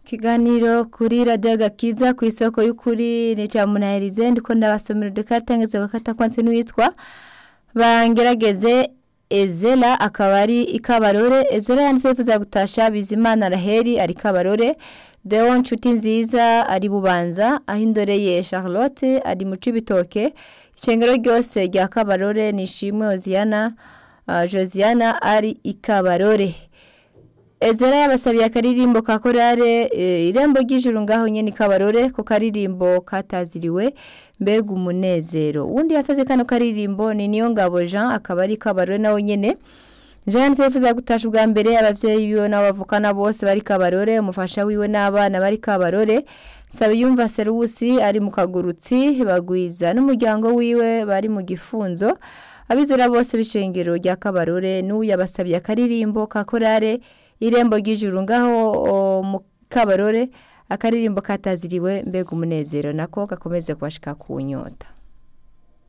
Kiganiro kuri radio gakiza ku isoko y'ukuri ni ca munaherize ndiko ndabasomera udukatangeze gakata kwanse n'uwitwa bangerageze Ezela akaba ari ikabarore Ezela yanditse yifuza gutasha Bizimana Raheli ari kabarore Deo Nshuti nziza ari bubanza aho indoreye Charlotte ari mu cibitoke icengero ryose rya kabarore nishimwe Oziana uh, Josiana ari ikabarore Ezera yabasabiye akaririmbo ka korale e, irembo ry'ijuru ngaho nyene kabarore ko karirimbo kataziriwe mbega umunezero undi yasavye kano karirimbo ni niyo ngabo Jean akaba ari kabarore nawe nyene Jean sefuza gutasha ubwa mbere abavyeyi biwe nabo bavukana bose bari kabarore umufasha wiwe n'abana bari kabarore Sabiyumva Serusi ari mu kagurutsi bagwiza n'umuryango wiwe bari mu gifunzo abizera bose bicengero rya kabarore n'uyu yabasabiye akaririmbo ka korale irembo ry'ijuru ngaho mu kabarore akaririmbo kataziriwe mbega umunezero nako gakomeze kubashika ku nyota